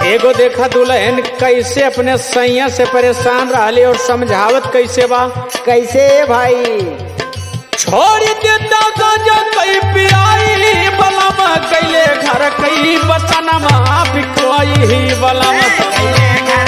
एगो देखा दुल्हन कैसे अपने सैया से परेशान रहली और समझावत कैसे बा कैसे भाई छोड़ देता गांजा कई पियाई बलम कैले घर कई बसनमा बिकवाई बलम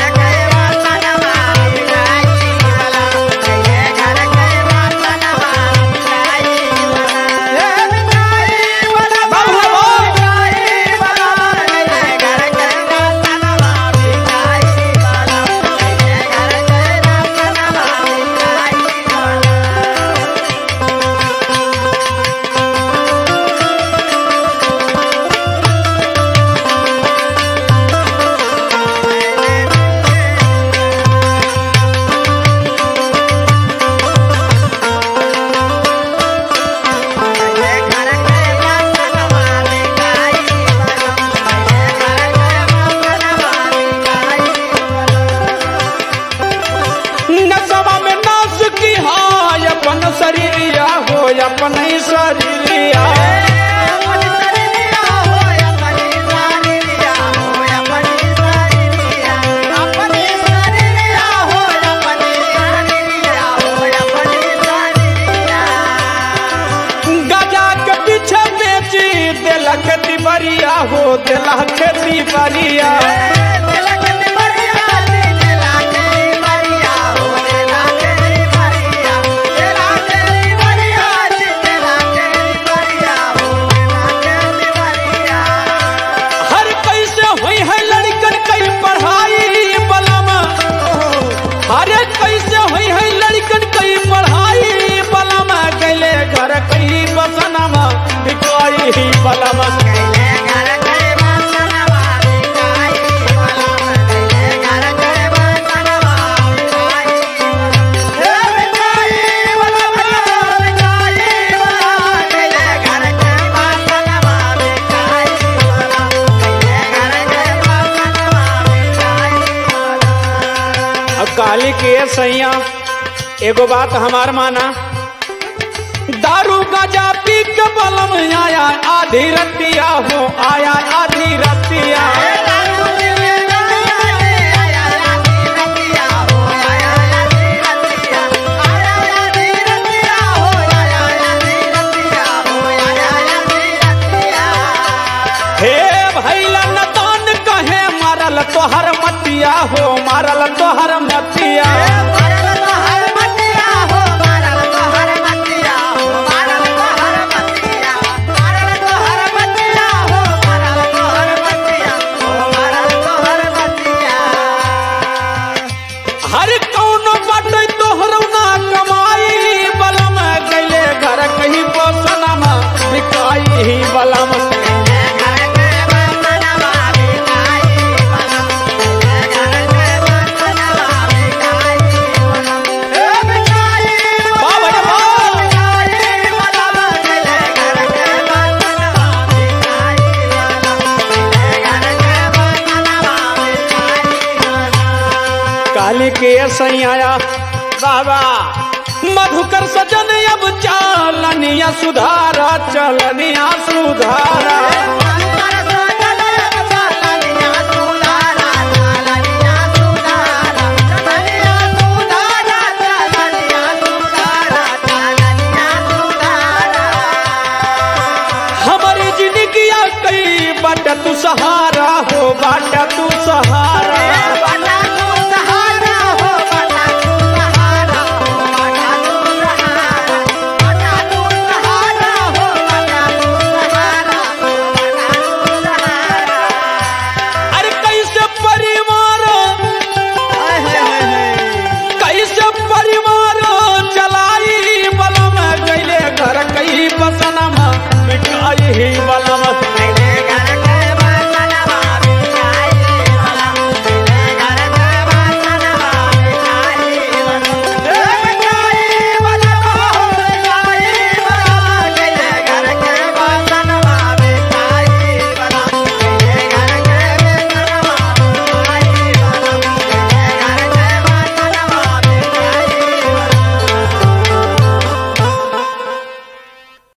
नसवा में नाच की हाय अपन शरीरिया हो अपन ही शरीरिया गजा के पीछे बेची दिला खेती बरिया हो दिला खेती बरिया हर कैसे हुई है लड़कन कई पढ़ाई बलम हर कैसे हुई है लड़कन कई पढ़ाई बलम गले घर कई बसनमा बिकाई बलम अब काली के सैया एगो बात हमार माना दारू गजा पी के बलम आया आधी रतिया हो आया आधी रतिया हे भैला नतान कहे मारल तोहर मतिया हो मारल तोहर मतिया हर कौनो बाटे तोहरो ना कमाई बलम गैले घर कहीं बसनमा बिकाई बलम बाबा रे बाबा। काली के सैया बाबा मधुकर सजन अब चालनिया सुधारा चलनिया सुधारा हमारी जिंदगी कई बट तू सहारा हो बाट